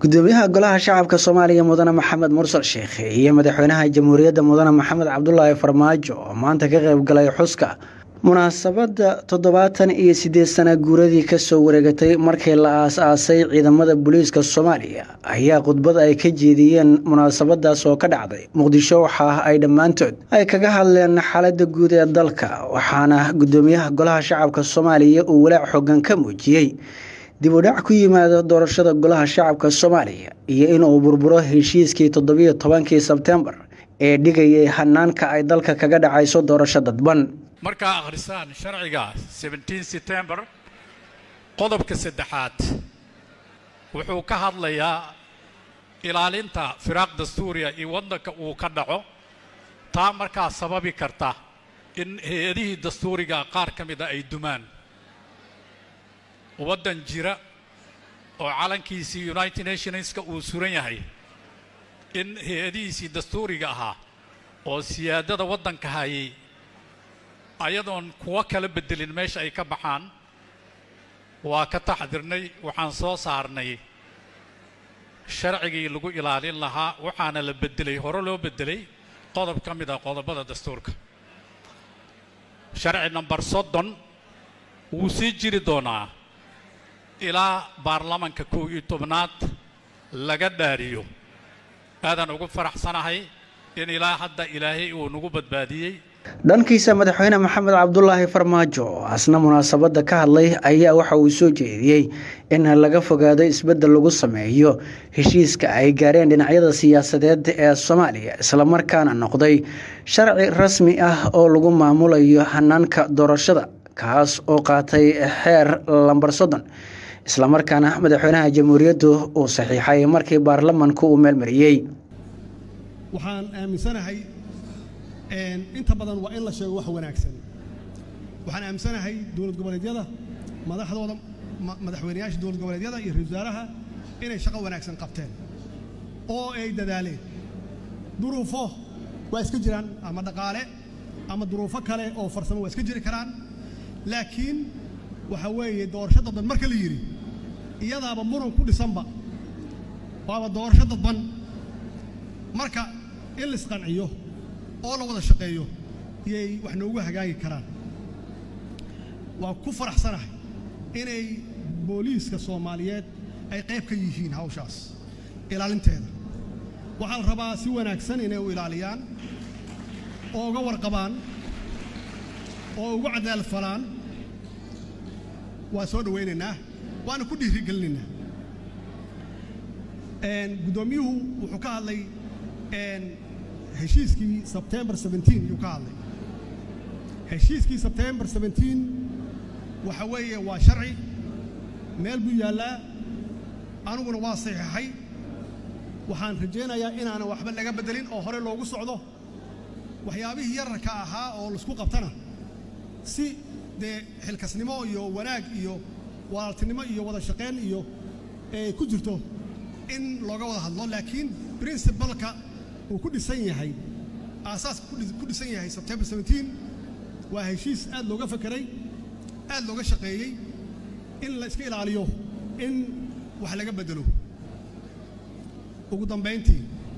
gudoomiyaha golaha shacabka soomaaliya mudane maxamed mursal sheekh iyo madaxweynaha jamhuuriyadda mudane maxamed cabdulaahi farmaajo oo maanta ka qayb galay xuska munaasabadda toddobaatan iyo siddeed sana guuradii kasoo wareegatay markii la aas-aasay ciidamada booliiska soomaaliya ayaa khudbad ay ka jeediyeen munaasabadaas oo ka dhacday muqdisho waxaa ay dhammaantood ay kaga hadleen xaaladda guud ee dalka waxaana gudoomiyaha golaha shacabka soomaaliya uu walaac xoogan ka muujiyey dib u dhac ku yimaada doorashada golaha shacabka soomaaliya iyo inuu burburo heshiiskii toddobiyo tobankii sebtembar ee dhigayay hanaanka ay dalka kaga dhacayso doorasho dadban markaa akhrisaan sharciga september qodobka saddexaad wuxuu ka hadlayaa ilaalinta firaaq dastuuriya iyo waddanka uu ka dhaco taa markaa sababi karta in hay-adihii dastuuriga qaar ka mida ay dumaan waddan jira oo calankiisii united nationska uu suran yahay in hay-adihiisii dastuuriga ahaa oo siyaadada waddanka hayay ayadoon kuwo kala beddelin meesha ay ka baxaan waa ka taxdirnay waxaan soo saarnay sharcigii lagu ilaalin lahaa waxaana la beddelay hore loo beddelay qodob ka mid ah qodobada dastuurka sharci namber soddon wuu sii jiri doonaa ilaa baarlamanka kow iyo tobnaad laga dhaariyo aadaan ugu faraxsanahay in ilaa hadda ilaahay uu nagu badbaadiyey dhankiisa madaxweyne maxamed cabdulaahi farmaajo oo asna munaasabadda ka hadlay ayaa waxa uu soo jeediyey in laga fogaado isbeddel lagu sameeyo heshiiska ay gaareen dhinacyada siyaasadeed ee soomaaliya islamarkaana noqday sharci rasmi ah oo lagu maamulayo hanaanka doorashada kaas oo qaatay xeer lambar soddon islamarkaana madaxweynaha jamhuuriyaddu uu saxiixay markii baarlamanku uu meelmariyey waxaan aaminsanahay inta badan waa in la sheego wax wanaagsan waxaan aaminsanahay dowlad goboleedyada madaxdooda madaxweynayaasha dowlad goboleedyada iyo ra-isul wasaaraha inay shaqo wanaagsan qabteen oo ay dadaaleen duruufo waa iska jiraan ama dhaqaale ama duruufo kale oo farsamo waa iska jiri karaan laakiin waxa weeye doorasho dadban marka la yidhi iyadaaba muran ku dhisanba waaba doorasho dadban marka in la isqanciyo oo la wada shaqeeyo iyay wax noogu hagaagi karaan waan ku faraxsanahay inay booliiska soomaaliyeed ay qayb ka yihiin hawshaas ilaalinteeda waxaa la rabaa si wanaagsan inay u ilaaliyaan oo uga warqabaan oo ugu cadaalad falaan waa soo dhawaynaynaa waana ku dhiirigelinaynaa guddoomiyuhu wuxuu ka hadlay heshiiskii sebtembar yuu ka hadlay heshiiskii sebtembar waxa weeye waa sharci meel buu yaallaa aniguna waa saxiixay waxaan rajaynayaa inaanan waxba laga beddelin oo hore loogu socdo waxyaabihii yararka ahaa oo laisku qabtana si dee xilkasnimo iyo wanaag iyo walaaltinimo iyo wada shaqayn iyo ay ku jirto in looga wada hadlo laakiin princibalka uu ku dhisan yahay aasaaska ku dhisan yahay sebtembar waa heshiis aad looga fakeray aad looga shaqeeyey in la iska ilaaliyo in wax laga beddelo ugu dambayntii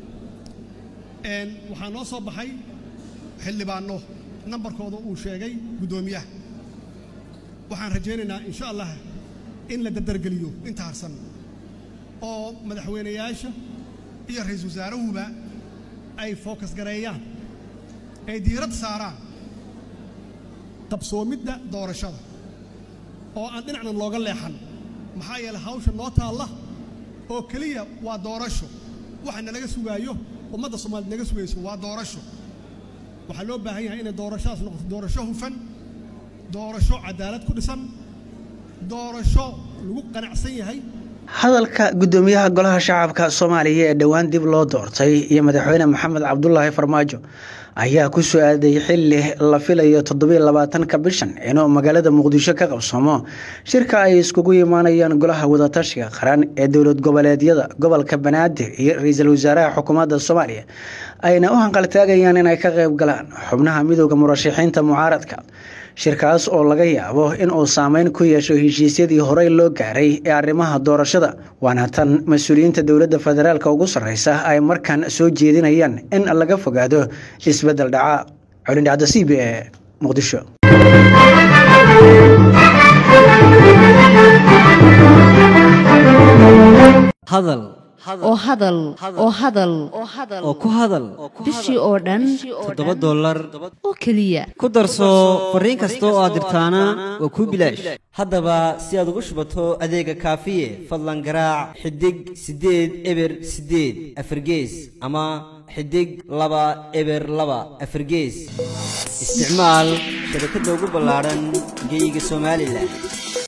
waxaa noo soo baxay xildhibaanno nambarkooda uu sheegay guddoomiyaha waxaan rajaynaynaa insha allah in la dardargeliyo inta harsan oo madaxweynayaasha iyo ra-iisul wasaarahuba ay fookas gareeyaan ay diiradda saaraan qabsoomidda doorashada oo aan dhinacnan looga leexan maxaa yeeley hawsha noo taalla oo keliya waa doorasho waxa nalaga sugaayo ummadda soomaaliyed naga sugayso waa doorasho waxaa loo baahan yahay inay doorashadaas noqoto doorasho hufan doorasho cadaalad ku dhisan doorasho lagu qanacsan yahay hadalka gudoomiyaha golaha shacabka soomaaliya ee dhowaan dib loo doortay iyo madaxweyne maxamed cabdulaahi farmaajo ayaa ku soo aaday xili la filayo toddobiyo labaatanka bishan inuu magaalada muqdisho ka qabsoomo shirka ay iskugu imaanayaan golaha wadatashiga qaran ee dowlad goboleedyada gobolka banaadir iyo ra-iisul wasaaraha xukuumadda soomaaliya ayna u hanqaltaagayaan inay ka qayb galaan xubnaha midooda murashaxiinta mucaaradka shirkaas oo laga yaabo in uu saameyn ku yeesho heshiisyadii horey loo gaaray ee arrimaha doorashada waana tan mas-uuliyiinta dowladda federaalk ugu sarreysa ay markan soo jeedinayaan in laga fogaado isbeddel dhaca colindhacda c b e muqdisho hadal oo hadal oo hadal oo ku hadal bishii oo dhan toddoba dollar oo keliya ku darso fariin kasta oo aad dirtaana waa kuu bilaash haddaba si aad ugu shubato adeega kaafiye fadlan garaac xidig siddeed eber siddeed afargees ama xidig laba eber laba afargees isticmaal shabakadda ugu ballaadhan geeyiga somalilan